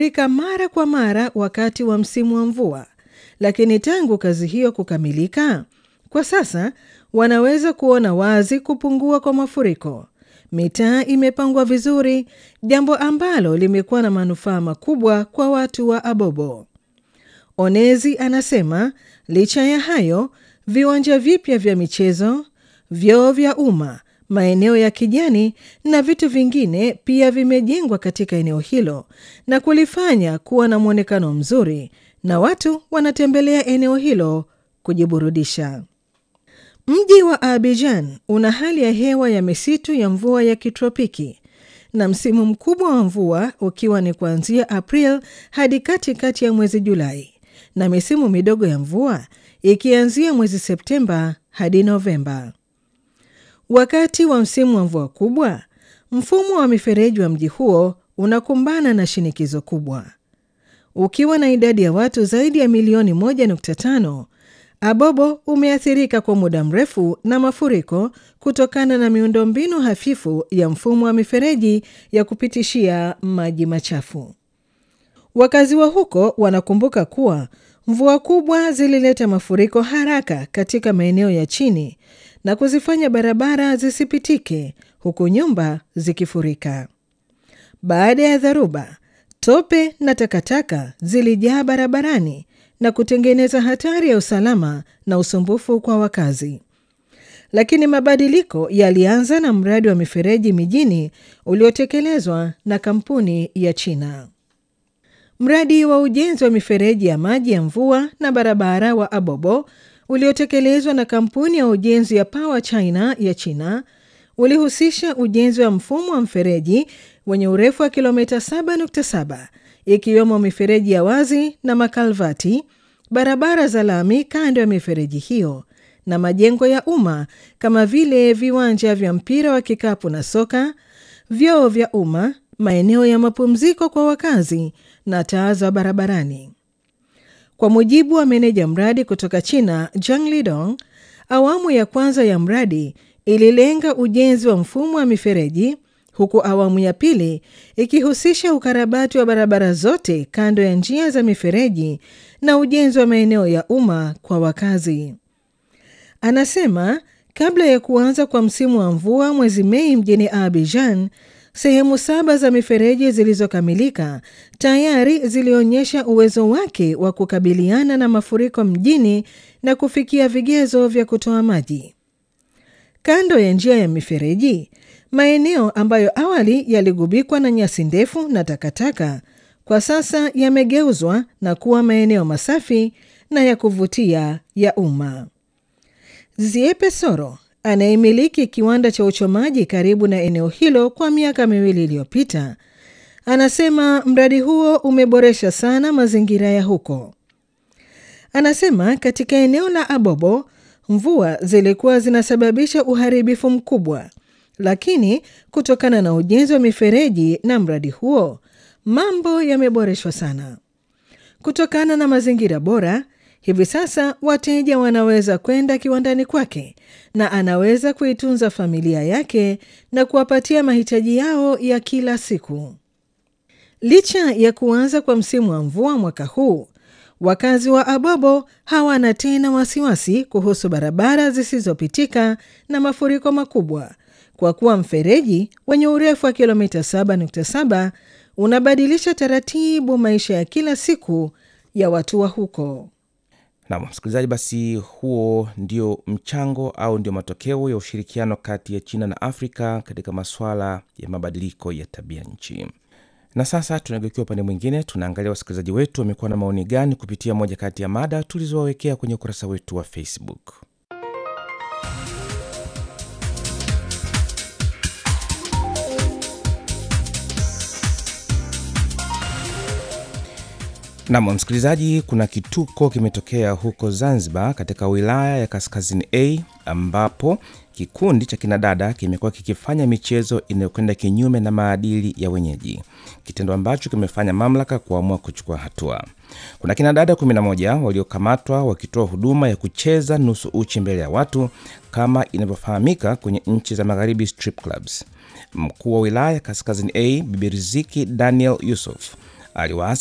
rika mara kwa mara wakati wa msimu wa mvua, lakini tangu kazi hiyo kukamilika, kwa sasa wanaweza kuona wazi kupungua kwa mafuriko. Mitaa imepangwa vizuri, jambo ambalo limekuwa na manufaa makubwa kwa watu wa Abobo. Onezi anasema licha ya hayo, viwanja vipya vya michezo, vyoo vya umma, maeneo ya kijani na vitu vingine pia vimejengwa katika eneo hilo na kulifanya kuwa na mwonekano mzuri, na watu wanatembelea eneo hilo kujiburudisha. Mji wa Abidjan una hali ya hewa ya misitu ya mvua ya kitropiki na msimu mkubwa wa mvua ukiwa ni kuanzia April hadi katikati ya mwezi Julai na misimu midogo ya mvua ikianzia mwezi Septemba hadi Novemba. Wakati wa msimu wa mvua kubwa, mfumo wa mifereji wa mji huo unakumbana na shinikizo kubwa. Ukiwa na idadi ya watu zaidi ya milioni 1.5, Abobo umeathirika kwa muda mrefu na mafuriko kutokana na miundombinu hafifu ya mfumo wa mifereji ya kupitishia maji machafu. Wakazi wa huko wanakumbuka kuwa mvua kubwa zilileta mafuriko haraka katika maeneo ya chini na kuzifanya barabara zisipitike huku nyumba zikifurika. Baada ya dharuba, tope na takataka zilijaa barabarani na kutengeneza hatari ya usalama na usumbufu kwa wakazi. Lakini mabadiliko yalianza na mradi wa mifereji mijini uliotekelezwa na kampuni ya China. Mradi wa ujenzi wa mifereji ya maji ya mvua na barabara wa Abobo uliotekelezwa na kampuni ya ujenzi ya Power China ya China ulihusisha ujenzi wa mfumo wa mfereji wenye urefu wa kilomita 7.7 ikiwemo mifereji ya wazi na makalvati, barabara za lami kando ya mifereji hiyo na majengo ya umma kama vile viwanja vya mpira wa kikapu na soka, vyoo vya umma, maeneo ya mapumziko kwa wakazi na taa za barabarani. Kwa mujibu wa meneja mradi kutoka China, Zhang Lidong, awamu ya kwanza ya mradi ililenga ujenzi wa mfumo wa mifereji huku awamu ya pili ikihusisha ukarabati wa barabara zote kando ya njia za mifereji na ujenzi wa maeneo ya umma kwa wakazi. Anasema kabla ya kuanza kwa msimu wa mvua mwezi Mei mjini Abidjan, sehemu saba za mifereji zilizokamilika tayari zilionyesha uwezo wake wa kukabiliana na mafuriko mjini na kufikia vigezo vya kutoa maji. Kando ya njia ya mifereji, maeneo ambayo awali yaligubikwa na nyasi ndefu na takataka kwa sasa yamegeuzwa na kuwa maeneo masafi na ya kuvutia ya umma. Ziepe Soro anayemiliki kiwanda cha uchomaji karibu na eneo hilo kwa miaka miwili iliyopita, anasema mradi huo umeboresha sana mazingira ya huko. Anasema katika eneo la Abobo mvua zilikuwa zinasababisha uharibifu mkubwa, lakini kutokana na ujenzi wa mifereji na mradi huo mambo yameboreshwa sana. Kutokana na mazingira bora, hivi sasa wateja wanaweza kwenda kiwandani kwake na anaweza kuitunza familia yake na kuwapatia mahitaji yao ya kila siku. Licha ya kuanza kwa msimu wa mvua mwaka huu, wakazi wa Abobo hawana tena wasiwasi kuhusu barabara zisizopitika na mafuriko makubwa, kwa kuwa mfereji wenye urefu wa kilomita 7.7 unabadilisha taratibu maisha ya kila siku ya watu wa huko. Nam msikilizaji, basi huo ndio mchango au ndio matokeo ya ushirikiano kati ya China na Afrika katika masuala ya mabadiliko ya tabia nchi. Na sasa tunageukia upande mwingine, tunaangalia wasikilizaji wetu wamekuwa na maoni gani kupitia moja kati ya mada tulizowawekea kwenye ukurasa wetu wa Facebook. Nam msikilizaji, kuna kituko kimetokea huko Zanzibar katika wilaya ya Kaskazini A ambapo kikundi cha kinadada kimekuwa kikifanya michezo inayokwenda kinyume na maadili ya wenyeji, kitendo ambacho kimefanya mamlaka kuamua kuchukua hatua. Kuna kinadada 11 waliokamatwa wakitoa huduma ya kucheza nusu uchi mbele ya watu kama inavyofahamika kwenye nchi za magharibi, strip clubs. Mkuu wa wilaya Kaskazini A Bibi Riziki Daniel Yusuf aliwaasa